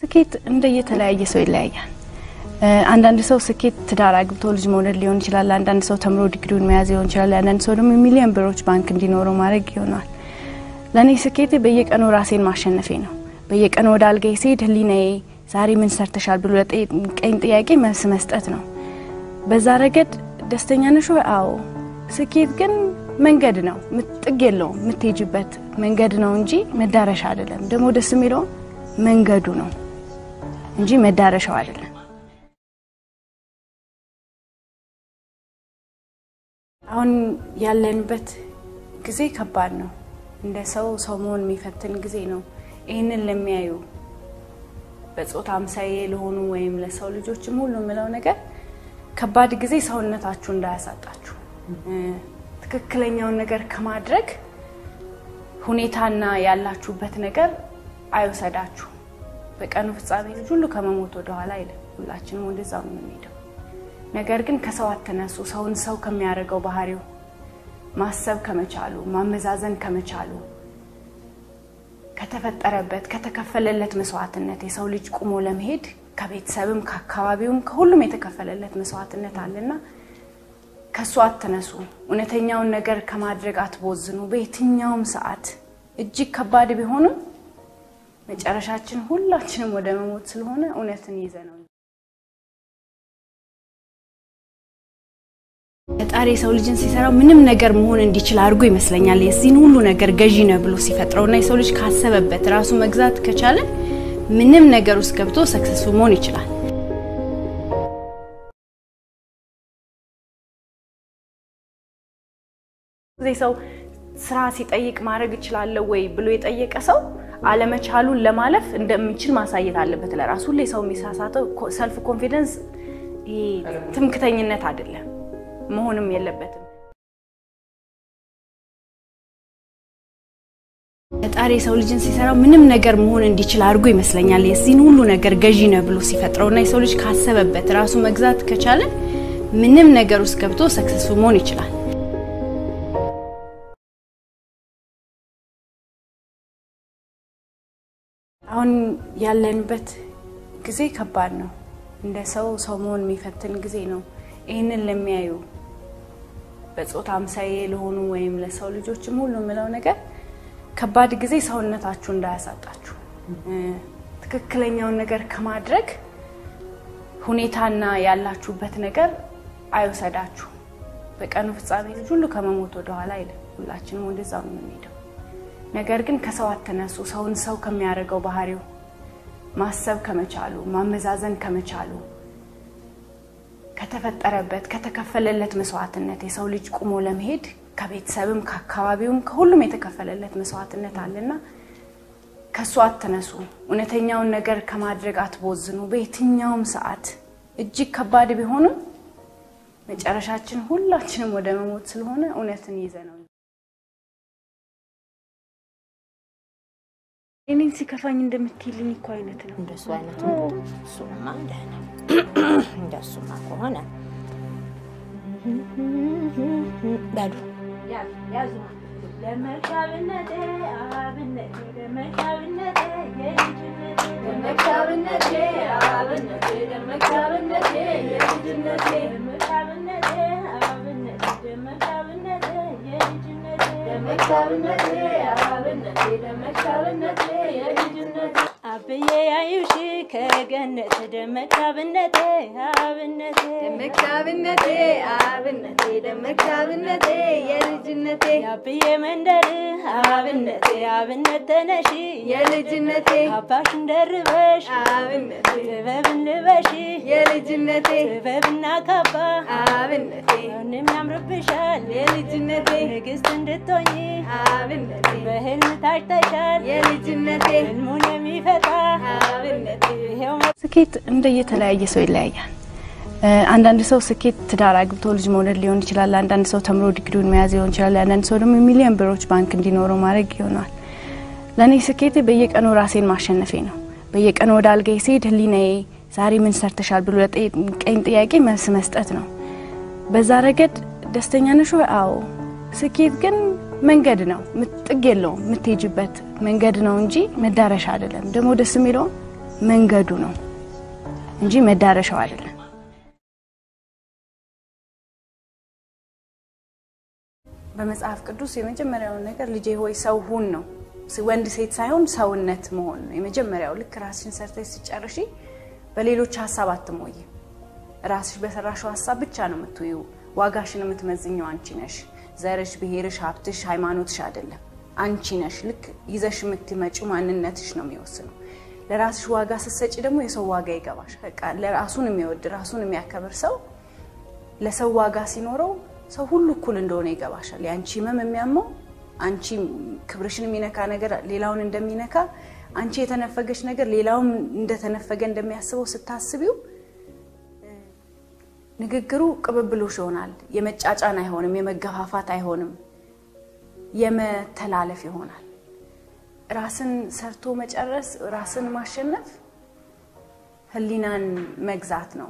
ስኬት እንደየተለያየ ሰው ይለያያል። አንዳንድ ሰው ስኬት ትዳር አግብቶ ልጅ መውለድ ሊሆን ይችላል። አንዳንድ ሰው ተምሮ ዲግሪውን መያዝ ሊሆን ይችላል። አንዳንድ ሰው ደግሞ የሚሊዮን ብሮች ባንክ እንዲኖረው ማድረግ ይሆናል። ለእኔ ስኬቴ በየቀኑ ራሴን ማሸነፌ ነው። በየቀኑ ወደ አልጋዬ ስሄድ ህሊናዬ ዛሬ ምን ሰርተሻል ብሎ ለጠየቀኝ ጥያቄ መልስ መስጠት ነው። በዛ ረገድ ደስተኛ ነሽ ወይ? አዎ። ስኬት ግን መንገድ ነው፣ ጥግ የለውም። የምትሄጅበት መንገድ ነው እንጂ መዳረሻ አይደለም። ደግሞ ደስ የሚለው መንገዱ ነው እንጂ መዳረሻው አይደለም። አሁን ያለንበት ጊዜ ከባድ ነው። እንደ ሰው ሰው መሆን የሚፈትን ጊዜ ነው። ይህንን ለሚያዩ በጾታ አምሳዬ ለሆኑ ወይም ለሰው ልጆችም ሁሉ የምለው ነገር ከባድ ጊዜ ሰውነታችሁ እንዳያሳጣችሁ ትክክለኛውን ነገር ከማድረግ ሁኔታና ያላችሁበት ነገር አይወሰዳችሁ። በቀኑ ፍጻሜ ልጅ ሁሉ ከመሞት ወደኋላ አይልም። ሁላችንም ወደዛው ነው የምንሄደው። ነገር ግን ከሰው አትነሱ። ሰውን ሰው ከሚያደርገው ባህሪው ማሰብ ከመቻሉ ማመዛዘን ከመቻሉ ከተፈጠረበት ከተከፈለለት መስዋዕትነት የሰው ልጅ ቁሞ ለመሄድ ከቤተሰብም ከአካባቢውም ከሁሉም የተከፈለለት መስዋዕትነት አለና ከእሱ አትነሱ። እውነተኛውን ነገር ከማድረግ አትቦዝኑ። በየትኛውም ሰዓት እጅግ ከባድ ቢሆንም መጨረሻችን ሁላችንም ወደ መሞት ስለሆነ እውነትን ይዘ ነው። ፈጣሪ የሰው ልጅን ሲሰራው ምንም ነገር መሆን እንዲችል አድርጎ ይመስለኛል። የዚህን ሁሉ ነገር ገዢ ነው ብሎ ሲፈጥረው እና የሰው ልጅ ካሰበበት ራሱ መግዛት ከቻለ ምንም ነገር ውስጥ ገብቶ ሰክሰስፉል መሆን ይችላል። ጊዜ ሰው ስራ ሲጠይቅ ማድረግ እችላለሁ ወይ ብሎ የጠየቀ ሰው አለመቻሉን ለማለፍ እንደሚችል ማሳየት አለበት ለራሱ። ሁሌ ሰው የሚሳሳተው ሰልፍ ኮንፊደንስ ትምክተኝነት አይደለም፣ መሆንም የለበትም። ፈጣሪ የሰው ልጅን ሲሰራው ምንም ነገር መሆን እንዲችል አድርጎ ይመስለኛል። የዚህን ሁሉ ነገር ገዢ ነው ብሎ ሲፈጥረው እና የሰው ልጅ ካሰበበት ራሱ መግዛት ከቻለ ምንም ነገር ውስጥ ገብቶ ሰክሰስፉል መሆን ይችላል። አሁን ያለንበት ጊዜ ከባድ ነው። እንደ ሰው ሰው መሆን የሚፈትን ጊዜ ነው። ይህንን ለሚያዩ በጾታ አምሳዬ ለሆኑ ወይም ለሰው ልጆችም ሁሉ የምለው ነገር ከባድ ጊዜ ሰውነታችሁ እንዳያሳጣችሁ ትክክለኛውን ነገር ከማድረግ ሁኔታና ያላችሁበት ነገር አይወሰዳችሁ። በቀኑ ፍጻሜ ልጅ ሁሉ ከመሞት ወደኋላ አይልም። ሁላችንም ወደዛው ነው የምንሄደው። ነገር ግን ከሰው አትነሱ። ሰውን ሰው ከሚያደርገው ባህሪው ማሰብ ከመቻሉ ማመዛዘን ከመቻሉ ከተፈጠረበት ከተከፈለለት መስዋዕትነት የሰው ልጅ ቁሞ ለመሄድ ከቤተሰብም ከአካባቢውም ከሁሉም የተከፈለለት መስዋዕትነት አለና ከእሱ አትነሱ። እውነተኛውን ነገር ከማድረግ አትቦዝኑ። በየትኛውም ሰዓት እጅግ ከባድ ቢሆንም መጨረሻችን ሁላችንም ወደ መሞት ስለሆነ እውነትን ይዘ ነው። እኔን ሲከፋኝ እንደምትይልኝ እኮ አይነት ነው። እንደሱ አይነቱ እሱማ ደህና እንደሱማ ከሆነ በሉ ለመካብነቴ አብነቴ ለመካብነቴ የልጅነቴ ለመካብነቴ አብነቴ ለመካብነቴ የልጅነቴ ለመካብነቴ አብነቴ ለመካብነቴ የልጅነቴ ለመካብነቴ አብነቴ ለመካብነቴ የልጅነቴ አብዬ ያዩሽ ከገነት ደመካብነቴ አብነቴ ደመካብነቴ አብነቴ ደመካብነቴ የልጅነቴ የአብዬ መንደር አብነቴ አብነት ተነሺ የልጅነቴ አባሽን ደርበሽ አብነቴ ጥበብን ልበሺ የልጅነቴ ጥበብና ካባ አብነቴ ምንም ያምርብሻል የልጅነቴ ንግስት እንድትሆኚ አብነቴ በህልም ታጭተሻል የልጅነቴ ህልሙን የሚፈታ አብነቴ ይሄው ስኬት እንደየተለያየ ሰው ይለያያል። አንዳንድ ሰው ስኬት ትዳር አግብቶ ልጅ መውለድ ሊሆን ይችላል። አንዳንድ ሰው ተምሮ ዲግሪውን መያዝ ሊሆን ይችላል። አንዳንድ ሰው ደግሞ የሚሊዮን ብሮች ባንክ እንዲኖረው ማድረግ ይሆናል። ለእኔ ስኬቴ በየቀኑ ራሴን ማሸነፌ ነው። በየቀኑ ወደ አልጋዬ ስሄድ ህሊናዬ ዛሬ ምን ሰርተሻል ብሎ ለጠየቀኝ ጥያቄ መልስ መስጠት ነው። በዛ ረገድ ደስተኛ ነሽ ወይ? አዎ። ስኬት ግን መንገድ ነው፣ ጥግ የለውም። የምትሄጅበት መንገድ ነው እንጂ መዳረሻ አይደለም። ደግሞ ደስ የሚለው መንገዱ ነው እንጂ መዳረሻው አይደለም። በመጽሐፍ ቅዱስ የመጀመሪያውን ነገር ልጄ ሆይ ሰው ሁን ነው። ወንድ ሴት ሳይሆን ሰውነት መሆን ነው የመጀመሪያው። ልክ ራስሽን ሰርተሽ ስጨርሺ በሌሎች ሀሳብ አትሞይ። ራስሽ በሰራሽው ሀሳብ ብቻ ነው የምትዩ። ዋጋሽን የምትመዝኘው አንቺ ነሽ። ዘርሽ፣ ብሔርሽ፣ ሀብትሽ፣ ሃይማኖትሽ አይደለም። አንቺ ነሽ። ልክ ይዘሽ የምትመጪው ማንነትሽ ነው የሚወስነው። ለራስሽ ዋጋ ስትሰጪ ደግሞ የሰው ዋጋ ይገባሽ። በቃ ለራሱን የሚወድ ራሱን የሚያከብር ሰው ለሰው ዋጋ ሲኖረው ሰው ሁሉ እኩል እንደሆነ ይገባሻል። የአንቺ ህመም የሚያመው አንቺ ክብርሽን የሚነካ ነገር ሌላውን እንደሚነካ አንቺ የተነፈገች ነገር ሌላውም እንደተነፈገ እንደሚያስበው ስታስቢው ንግግሩ ቅብብሎሽ ይሆናል። የመጫጫን አይሆንም፣ የመገፋፋት አይሆንም፣ የመተላለፍ ይሆናል። ራስን ሰርቶ መጨረስ፣ ራስን ማሸነፍ ህሊናን መግዛት ነው።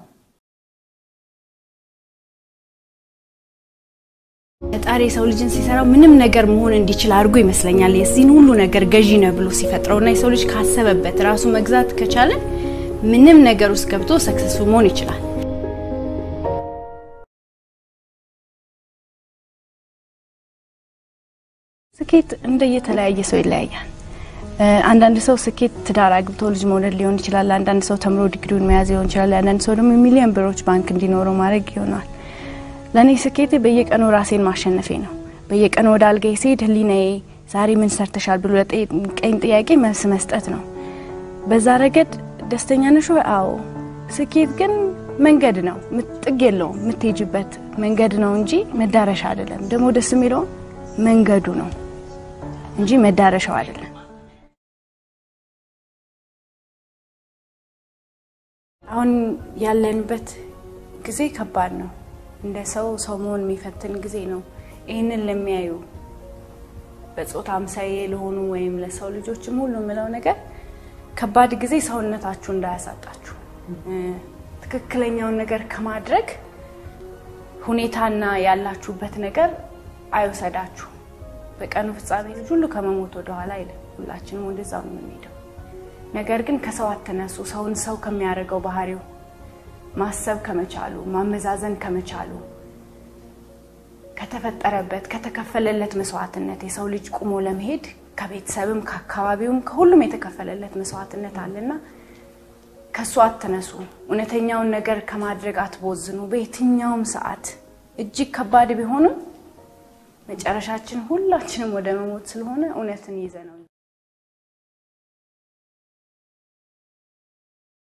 ፈጣሪ የሰው ልጅን ሲሰራው ምንም ነገር መሆን እንዲችል አድርጎ ይመስለኛል። የዚህን ሁሉ ነገር ገዢ ነው ብሎ ሲፈጥረው እና የሰው ልጅ ካሰበበት ራሱ መግዛት ከቻለ ምንም ነገር ውስጥ ገብቶ ሰክሰስፉል መሆን ይችላል። ስኬት እንደየተለያየ ሰው ይለያያል። አንዳንድ ሰው ስኬት ትዳር አግብቶ ልጅ መውለድ ሊሆን ይችላል። አንዳንድ ሰው ተምሮ ዲግሪውን መያዝ ሊሆን ይችላል። አንዳንድ ሰው ደግሞ የሚሊዮን ብሮች ባንክ እንዲኖረው ማድረግ ይሆናል። ለእኔ ስኬቴ በየቀኑ ራሴን ማሸነፌ ነው። በየቀኑ ወደ አልጋዬ ስሄድ ህሊናዬ ዛሬ ምን ሰርተሻል ብሎ ለጠየቀኝ ጥያቄ መልስ መስጠት ነው። በዛ ረገድ ደስተኛ ነሽ ወይ? አዎ። ስኬት ግን መንገድ ነው፣ ጥግ የለውም። የምትሄጅበት መንገድ ነው እንጂ መዳረሻ አይደለም። ደግሞ ደስ የሚለው መንገዱ ነው እንጂ መዳረሻው አይደለም። አሁን ያለንበት ጊዜ ከባድ ነው። እንደ ሰው ሰው መሆን የሚፈትን ጊዜ ነው። ይህንን ለሚያዩ በጾታ አምሳዬ ለሆኑ ወይም ለሰው ልጆችም ሁሉ የምለው ነገር ከባድ ጊዜ ሰውነታችሁ እንዳያሳጣችሁ፣ ትክክለኛውን ነገር ከማድረግ ሁኔታና ያላችሁበት ነገር አይወሰዳችሁ። በቀኑ ፍጻሜ ልጅ ሁሉ ከመሞት ወደኋላ አይልም። ሁላችንም ወደዛው ነው የምንሄደው። ነገር ግን ከሰው አትነሱ። ሰውን ሰው ከሚያደርገው ባህሪው ማሰብ ከመቻሉ ማመዛዘን ከመቻሉ ከተፈጠረበት ከተከፈለለት መስዋዕትነት የሰው ልጅ ቁሞ ለመሄድ ከቤተሰብም ከአካባቢውም ከሁሉም የተከፈለለት መስዋዕትነት አለና ከእሱ አትነሱ። እውነተኛውን ነገር ከማድረግ አትቦዝኑ። በየትኛውም ሰዓት እጅግ ከባድ ቢሆንም መጨረሻችን ሁላችንም ወደ መሞት ስለሆነ እውነትን ይዘ ነው